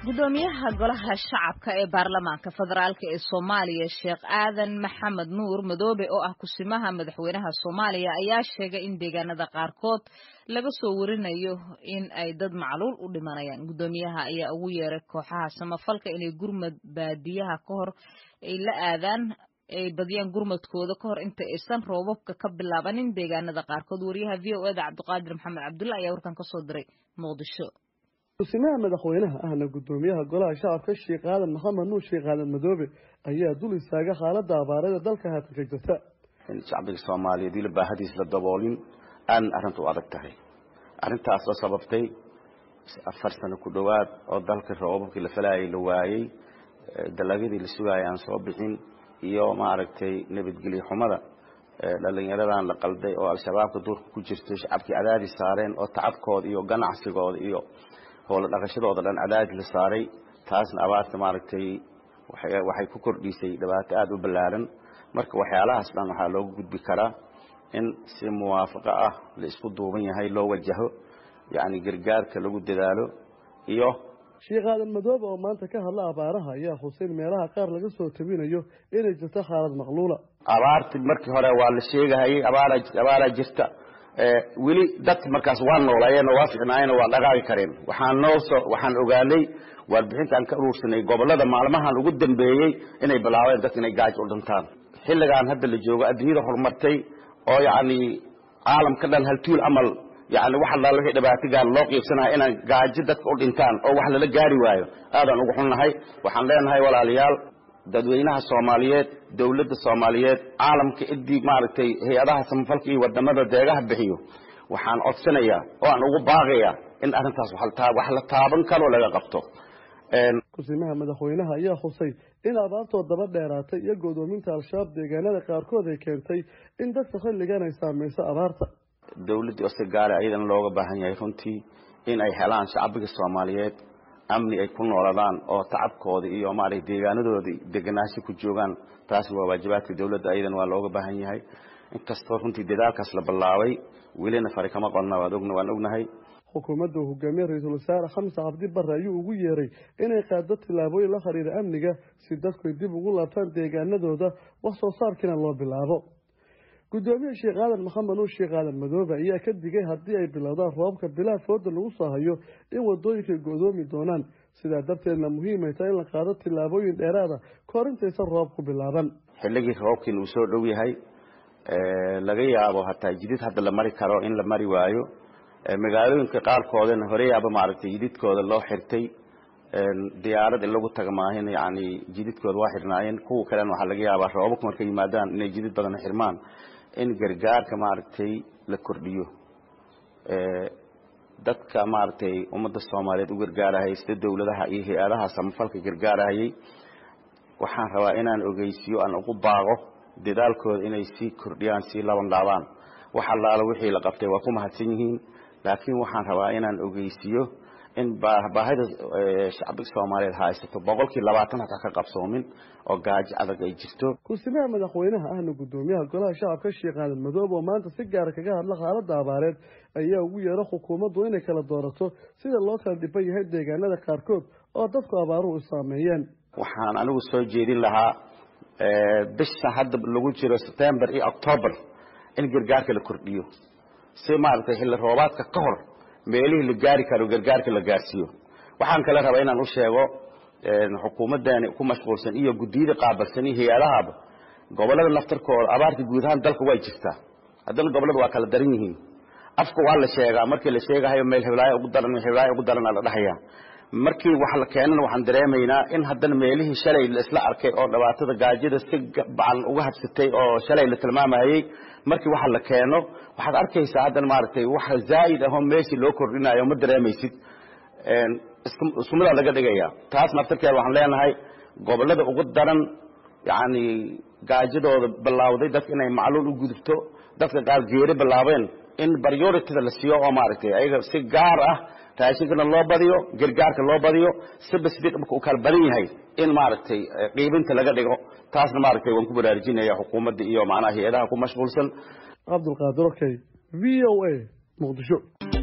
gudoomiyaha golaha shacabka ee baarlamaanka federaalk ee soomaaliya sheekh aadan maxamed nuur madoobe oo ah kusimaha madaxweynaha soomaaliya ayaa sheegay in deegaanada qaarkood laga soo warinayo in ay dad macluul u dhimanayaan gudoomiyaha ayaa ugu yeeray kooxaha samafalka inay gurmad baadiyaha ka hor ay la aadaan ay badiyaan gurmadkooda ka hor inta aysan roobabka ka bilaabanin deegaanada qaarkood wariyaha v o eda cabdiqaadir maxamed cabdulla ayaa warkan kasoo diray muqdisho kusimaha madaxweynaha ahna gudoomiyaha golaha shacabka sheekh aadan maxamed nuur sheekh aadan madoobe ayaa dul istaaga xaalada abaarada dalka haatan ka jirta in shacbiga soomaaliyeed weli baahadiis la daboolin aan arrinta u adag tahay arrintaas oo sababtay afar sano ku dhowaad oo dalka roobabkii la falaayay la waayey dalagyadii la sugaayay aan soo bixin iyo maaragtay nabadgelyo xumada dhalinyaradan la qalday oo al-shabaabka duurka ku jirto shacabkii cadaadis saareen oo tacabkooda iyo ganacsigooda iyo howla dhaqashadooda dhan cadaadis la saaray taasna abaarta maaragtay waxay ku kordhisay dhibaato aada u ballaaran marka waxyaalahaas dhan waxaa looga gudbi karaa in si muwaafaqo ah la isku duuban yahay loo wajaho yacni gargaarka lagu dadaalo iyo sheekh aadan madoobe oo maanta ka hadla abaaraha ayaa xuseyn meelaha qaar laga soo tabinayo inay jirto xaalad maqluula abaarti markii hore waa la sheegahayay abaara abaaraa jirta weli dadka markaas waa noolayeen oo waa ficnaayeen oo waa dhaqaaqi kareen waxaan noo soo waxaan ogaanay warbixintaan ka uruursanay gobollada maalmahan ugu dambeeyey inay bilaabeen dadka inay gaajo u dhintaan xilligaan hadda la joogo adduunyada horumartay oo yacni caalamka dhan haltuul amal yani wax allaala wixii dhibaato gaar loo qiibsanaya inaan gaajo dadka u dhintaan oo wax lala gaari waayo aadaan ugu xunnahay waxaan leenahay walaalayaal dadweynaha soomaaliyeed dowladda soomaaliyeed caalamka idii maaragtay hay-adaha samafalka iyo wadamada deegaha bixiyo waxaan codsanayaa oo aan ugu baaqayaa in arrintaas wax la taaban karoo laga qabto kusimaha madaxweynaha ayaa xusay in abaartoo daba dheeraatay iyo godoominta al-shabaab deegaanada qaarkood ay keentay in dadka xilligan ay saameyso abaarta dowladdii oo si gaara ayadana looga baahan yahay runtii in ay helaan shacbiga soomaaliyeed amni ay ku nooladaan oo tacabkooda iyo maaragtay deegaanadooda deganaansho ku joogaan taasna waa waajibaadka dowladda ayadana waa looga baahan yahay inkastoo runtii dadaalkaas la bilaabay welina fari kama qonna waad ogna waan ognahay xukuumadda uu hogaamiye ra-iisul wasaare xamse cabdi barre ayuu ugu yeeray inay qaado tillaabooyin la xiriira amniga si dadku ay dib ugu laabtaan deegaanadooda wax soo saarkiina loo bilaabo gudoomiye sheekh aadan maxamed nuur sheekh aadan madoobe ayaa ka digay haddii ay bilowdaan roobabka bilaa fooda lagu soo hayo in wadooyinka go-doomi doonaan sidaa darteedna muhiimay tahay in la qaado tillaabooyin dheeraada kahor intaysan roob ku bilaaban xilligii roobkiina uu soo dhow yahay laga yaabo hataa jidid hadda la mari karo in la mari waayo magaalooyinka qaarkoodana horeyaaba maaragtay jididkooda loo xirtay diyaarad in lagu taga maahin yani jididkooda waa xirnaayeen kuwa kalena waxaa laga yaabaa roobabka markay yimaadaan inay jidid badan xirmaan in gargaarka maaragtay la kordhiyo dadka maaragtay ummadda soomaaliyeed u gargaarahayay sida dowladaha iyo hay-adaha samafalka gargaarahayay waxaan rabaa inaan ogeysiyo aan ugu baaqo dadaalkooda inay sii kordhiyaan sii laban laabaan wax allaala wixii la qabtay waa ku mahadsan yihiin laakiin waxaan rabaa inaan ogeysiyo in baahida shacbiga soomaaliyeed haysato boqolkii labaatan hataa ka qabsoomin oo gaajo adag ay jirto kusimaha madaxweynaha ahna gudoomiyaha golaha shacabka sheekh aadan madoobe oo maanta si gaara kaga hadla xaalada abaareed ayaa ugu yeera xukuumaddu inay kala doorato sida loo kala dhiban yahay deegaanada qaarkood oo dadku abaaruhu saameeyeen waxaan anigu soo jeedin lahaa bisha hadda lagu jiro september iyo october in gargaarka la kordhiyo si maaragtay xilli roobaadka ka hor meelihii la gaari karo gargaarka la gaarsiiyo waxaan kale rabaa inaan u sheego xukuumaddaani ku mashquulsan iyo guddiyada qaabilsan iyo hay-adahaba gobollada naftarkooda abaarta guud ahaan dalka way jirtaa haddana gobollada waa kala daran yihiin afka waa la sheegaa markii la sheegahayo meel hiblaayo ugu daran hiblaayo ugu daran la dhahayaa markii wax la keenana waxaan dareemaynaa in haddana meelihii shalay la isla arkay oo dhibaatada gaajada si bacan uga habsatay oo shalay la tilmaamayay markii waxa la keeno waxaad arkaysaa haddana maaragtay wax zaa'id ahoo meeshii loo kordhinayo ma dareemaysid iskumidaa laga dhigaya taas naftarkeeda waxaan leenahay gobollada ugu daran yacni gaajadooda bilaawday dadka inay macluul u gudubto dadka qaar geeri bilaabeen in priorityda la siiyo oo maaragtay ayaga si gaar ah raashinkana loo badiyo gargaarka loo badiyo siba sidii dhulka u kala badan yahay in maaragtay qiibinta laga dhigo taasna maaragtay waan ku baraarujinaya xukuumadda iyo macnaha hay-adaha ku mashquulsan cabdulqaadir okey v o a muqdisho